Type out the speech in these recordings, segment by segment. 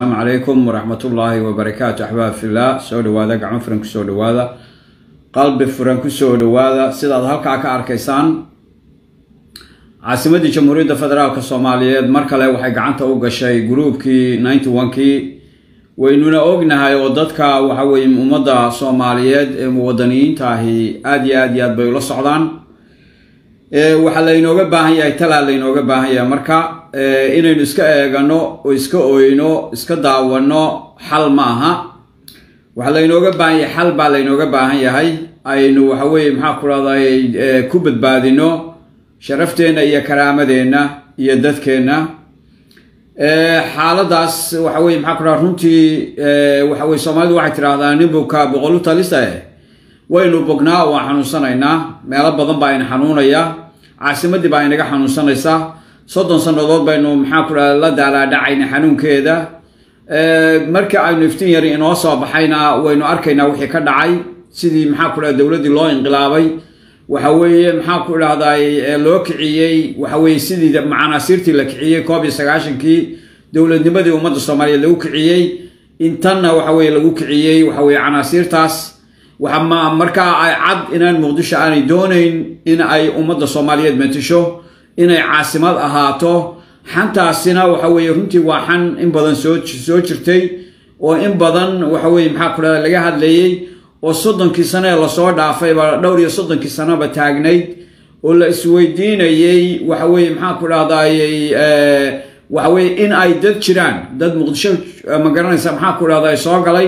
asalaamu calaykum waraxmat ullaahi wabarakaatu axbaab fillah soo dhawaada gacmo furan kusoo dhawaada qalbi furan kusoo dhawaada sidaad halkaa ka arkaysaan caasimadii jamhuuriyadda federaalk soomaaliyeed mar kale waxay gacanta u gashay gruubkii ninety one-kii waynuna ognahay oo dadka waxa weye ummadda soomaaliyeed ee muwadaniyiinta ahi aada iyo aad iyo aad bay ula socdaan waxaa laynooga baahan yahay talaa laynooga baahan yahay marka inaynu iska eegano oo iska oyno iska daawano xal ma aha waxaa laynooga baahan yahay xal baa laynooga baahan yahay aynu waxa weye maxaa ku rahday ku badbaadino sharafteenna iyo karaamadeenna iyo dadkeenna xaaladaas waxa weye maxaa ku raha runtii waxa weye soomaalidu waxay tidhaahdaa nin bukaa boqol u talisa eh waynu bognaa waan xanuunsanaynaa meelo badan baa ina xanuunaya caasimadii baa inaga xanuunsanaysa soddon sannadood baynu maxaa ku dhaha la daalaadhacayna xanuunkeeda markii aynu iftiin yari inoo soo baxayna waynu arkaynaa wixii ka dhacay sidii maxaa ku dhaha dowladdii loo inqilaabay waxa weeye maxaa ku dhahday loo kiciyey waxa weye sidii macanaasiirtii la kiciyey koob iyo sagaashankii dowladnimadii ummadda soomaaliyeed lagu kiciyey intanna waxa weye lagu kiciyey waxa weye canaasiirtaas waxa markaa ay cad inaan muqdisho aanay doonayn in ay ummadda soomaaliyeed matisho inay caasimad ahaato xantaasina waxa weye runtii waa xan in badan soo soo jirtay oo in badan waxa weye maxaa ku dhahda laga hadlayey oo soddonkii sano ee lasoo dhaafayba dhowr iyo soddonkii sanoba taagnayd oo la isweydiinayey waxa weye maxaa ku dhahdayy waxa weye in ay dad jiraan dad muqdisho ma garanaysa maxaa ku dhahday soo galay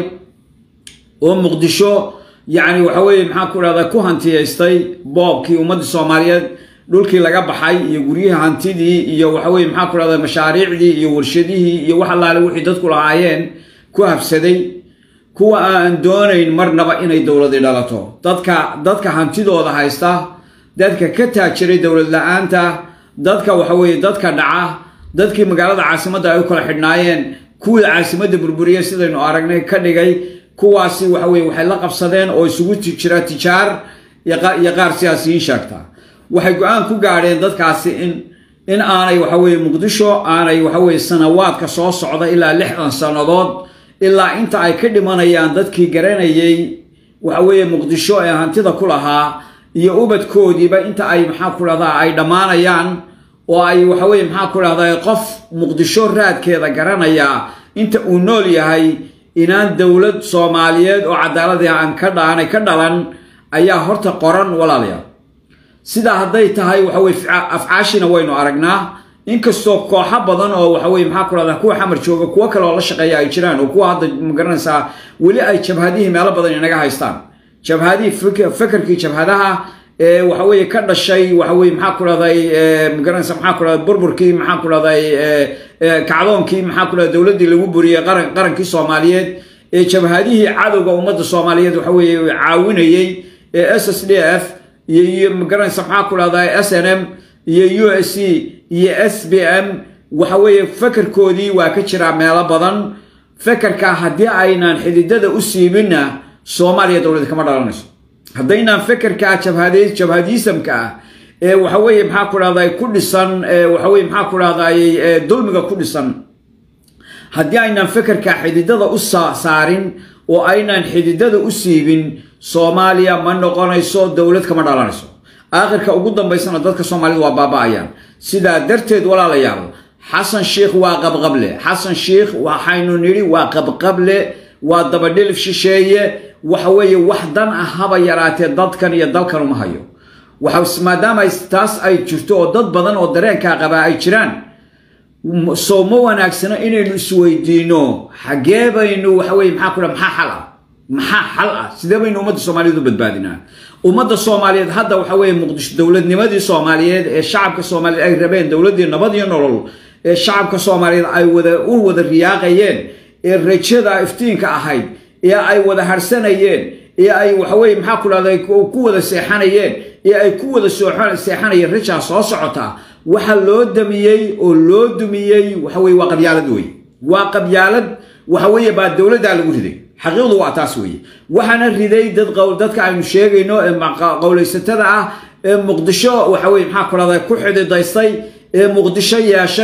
oo muqdisho yacni waxa weye maxaa ku dhahda ku hantiyaystay boobkii ummaddii soomaaliyeed dhulkii laga baxay iyo guryihii hantidii iyo waxa weye maxaa ku dhahda mashaariicdii iyo warshadihii iyo wax allaale wixii dadku lahaayeen ku habsaday kuwa aan doonayn marnaba inay dowladi dhalato dadka dadka hantidooda haysta dadka ka taajiray dowlad la-aanta dadka waxa weye dadka dhaca dadkii magaalada caasimadda ay u kala xidhnaayeen kuwii caasimadda burburiya sidaynu aragnay ka dhigay kuwaasi waxa weye waxay la qabsadeen oo isugu jira tijaar iyo qaar siyaasiyiin sheegta waxay go-aan ku gaadheen dadkaasi in in aanay waxa weye muqdisho aanay waxa weye sanawaadka soo socda ilaa lixdan sannadood ilaa inta ay ka dhimanayaan dadkii garanayay waxa weeye muqdisho ee hantida ku lahaa iyo ubadkoodiiba inta ay maxaa ku dhahdaa ay dhammaanayaan oo ay waxa weye maxaa ku dhahdaa qof muqdisho raadkeeda garanaya inta uu nool yahay inaan dowlad soomaaliyeed oo cadaaladii aan ka dhaanay ka dhalan ayaa horta qoran walaalayaal sidaa hadday tahay waxa weye afcaashina waynu aragnaa inkastoo kooxo badan oo waxa weye maxaa ku dhahdaa kuwa xamar jooga kuwo kale oo la shaqeeya ay jiraan oo kuwa hadda magaranaysaa weli ay jabhadihii meelo badan inaga haystaan jabhadihii fekerkii jabhadaha ee waxa weye ka dhashay waxa weye maxaa ku dhahday magaranaysa maxaa ku dhahday burburkii maxaa ku dhahday kacdoonkii maxaa ku dhahday dowladdii lagu buriyey qaran qarankii soomaaliyeed ee jabhadihii cadowga ummadda soomaaliyeed waxa weye caawinayey ee s s d f iyo magaranaysa maxaa ku dhahday s n m iyo u s c iyo s b m waxa weeye fekerkoodii waa ka jiraa meelo badan fekerka haddii aynaan xididada u siibinna soomaaliya dowlad kama dhalanayso haddaynaan fekerka jabhadiisamka ah ee waxa weye maxaa ku dhahday ku dhisan waxa weye maxaa ku dhahday dulmiga ku dhisan haddii aynaan fekerka xididada u saarin oo aynaan xididada u siibin soomaaliya ma noqonayso dowlad kama dhalanayso aakhirka ugu dambaysana dadka soomaalida waa baaba-ayaan sidaa darteed walaalayaal xasan sheikh waa qabqable xasan sheikh waxaynu nidhi waa qabqable waa dabadhilif shisheeye waxa weeye wax dan ah haba yaraatee dadkan iyo dalkan uma hayo maadaama taas ay jirto oo dad badan oo dareenkaa qabaa ay jiraan soo ma wanaagsano inaynu isweydiino xagee baynu waxa weye maxaa ku dha maxaa xal ah maxaa xal ah sidee baynu ummadda soomaaliyeed u badbaadinaa ummadda soomaaliyeed hadda waxa weye muqdisho dowladnimadii soomaaliyeed ee shacabka soomaaliyeed ay rabeen dowladdii nabad iyo nolol ee shacabka soomaaliyeed ay wada u wada riyaaqayeen ee rajada iftiinka ahayd ee ay wada harsanayeen ee ay waxaweye maxaa ku dhahday ku wada seexanayeen ee ay ku wada seexanayeen rajaa soo socota waxa loo damiyey oo loo dumiyey waxa weye waa qabyaalad wey waa qabyaalad waxa weeye baa dowladdaa lagu riday xaqiiqdu waa taas weeye waxaana riday dad dadka aynu sheegayno ee qowlaysatada ah ee muqdisho waxa weye maxaa ku dhahday ku xididaystay ee muqdisho yeeshay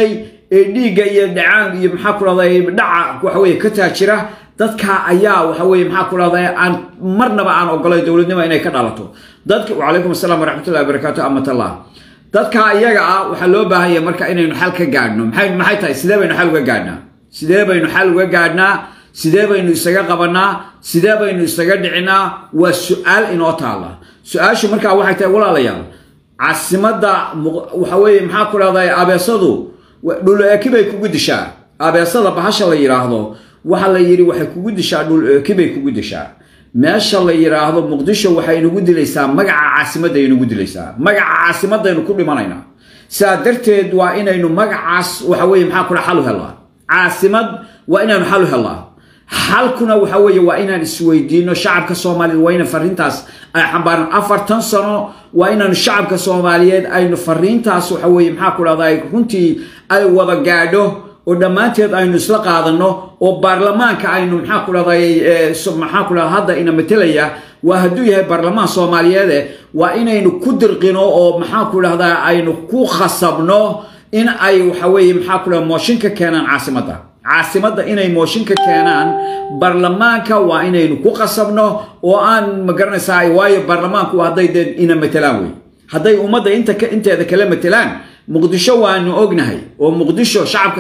ee dhiigga iyo dhacaan iyo maxaa ku dhahday dhaca waxa weye ka taajira dadka ayaa waxa weye maxaa ku dhahday aan marnaba aan ogolay dowladnimo inay ka dhalato dadka wacalaykum asalaam waraxmatullahi wabarakaatu amatallah dadka iyaga ah waxaa loo baahan yahay marka inaynu xal ka gaadhno maxay maxay tahay sidee baynu xal uga gaadhnaa sidee baynu xal uga gaadhnaa sidee baynu isaga qabanaa sidee baynu isaga dhicinaa waa su-aal inoo taala su-aashu markaa waxay tahay walaalayaal caasimadda waxa weeye maxaa ku dhahday abeesadu dhul eeki bay kugu dishaa abeesada bahasha la yidhaahdo waxa la yidhi waxay kugu dishaa dhul eeki bay kugu dishaa meesha la yidhaahdo muqdisho waxay inagu dilaysaa magaca caasimadda inagu dilaysaa magaca caasimadaynu ku dhimanaynaa sidaa darteed waa inaynu magacaas waxa weye maxaa kula xal u helnaa caasimad waa inaanu xal u helnaa xalkuna waxa weeye waa inaan isweydiino shacabka soomaaliyeed waa ina fariintaas ay xambaaran afartan sano waa inaanu shacabka soomaaliyeed aynu fariintaas waxa weye maxaa ku dhahday runtii ay wada gaadho oo dhammaanteed aynu isla qaadano oo baarlamaanka aynu maxaa ku dhahday maxaa ku dhahda hadda ina matelaya waa hadduu yahay baarlamaan soomaaliyeede waa inaynu ku dirqino oo maxaa ku dhahdaa aynu ku khasabno in ay waxa weeye maxaa ku dhahda mooshinka keenaan caasimadda caasimadda inay mooshinka keenaan baarlamaanka waa inaynu ku qasabno oo aan magaranaysaa waayo baarlamaanku hadday dee ina matelaan wey hadday ummadda inta inteeda kala matelaan muqdisho waanu ognahay oo muqdisho shacabka